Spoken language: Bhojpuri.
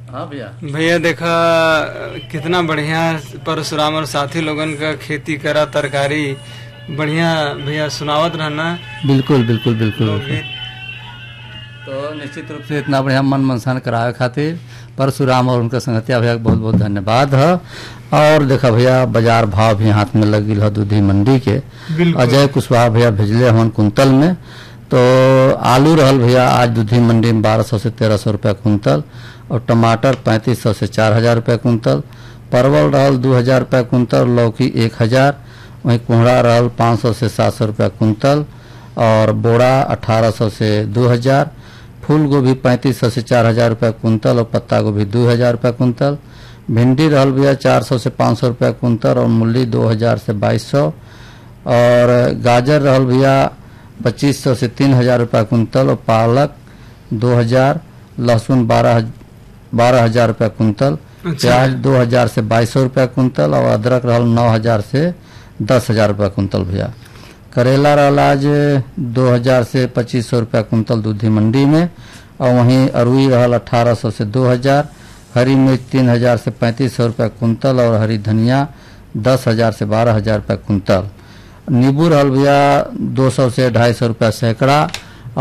हाँ भैया भैया देखा कितना बढ़िया परशुराम और साथी लोगन का खेती करा तरकारी बढ़िया भैया सुनावत रहना बिल्कुल बिल्कुल बिल्कुल लोकगीत तो निश्चित रूप से इतना बढ़िया मन मनसान करावे खातिर परशुराम और उनका संगतिया भैया के बहुत बहुत धन्यवाद है और देखा भैया बाजार भाव भी हाथ में लगिल है दूधी मंडी के बिल्कुल अजय कुशवाहा भैया भेजले हमन कुंतल में तो आलू रहल भैया आज दूधी मंडी में बारह सौ से तेरह सौ रुपया कुंतल और टमाटर पैंतीस सौ से चार हजार रुपया कुंतल परवल रहल दू हजार रुपया कुंतल लौकी एक हजार वहीं कोहड़ा रहल पाँच सौ से सात सौ रुपया कुंतल और बोड़ा अठारह सौ से दो हजार फूल गोभी पैंतीस सौ से चार हजार रुपया कुंतल और पत्ता गोभी दो हजार रुपया कुंतल भिंडी रहल भैया चार सौ से पाँच सौ रुपया कुंतल और मूली दो हजार से बाईस सौ और गाजर रहल भैया पच्चीस सौ से तीन हजार रुपया कुंतल और पालक दो हजार लहसुन बारह बारह हजार रुपया कुंतल अच्छा। प्याज दो हजार से बाईस सौ रुपया कुंतल और अदरक रहल नौ हजार से दस हजार रुपया कुंतल भैया करेला रहल आज दो हजार से पच्चीस सौ रुपया कुंतल दूधी मंडी में और वहीं अरुई रहल अठारह सौ से दो हजार हरी मिर्च तीन हजार से पैंतीस सौ रुपया कुंतल और हरी धनिया दस हजार से बारह हजार रुपया कुंतल नींबू रहल भैया दो सौ से ढाई सौ रुपया सैकड़ा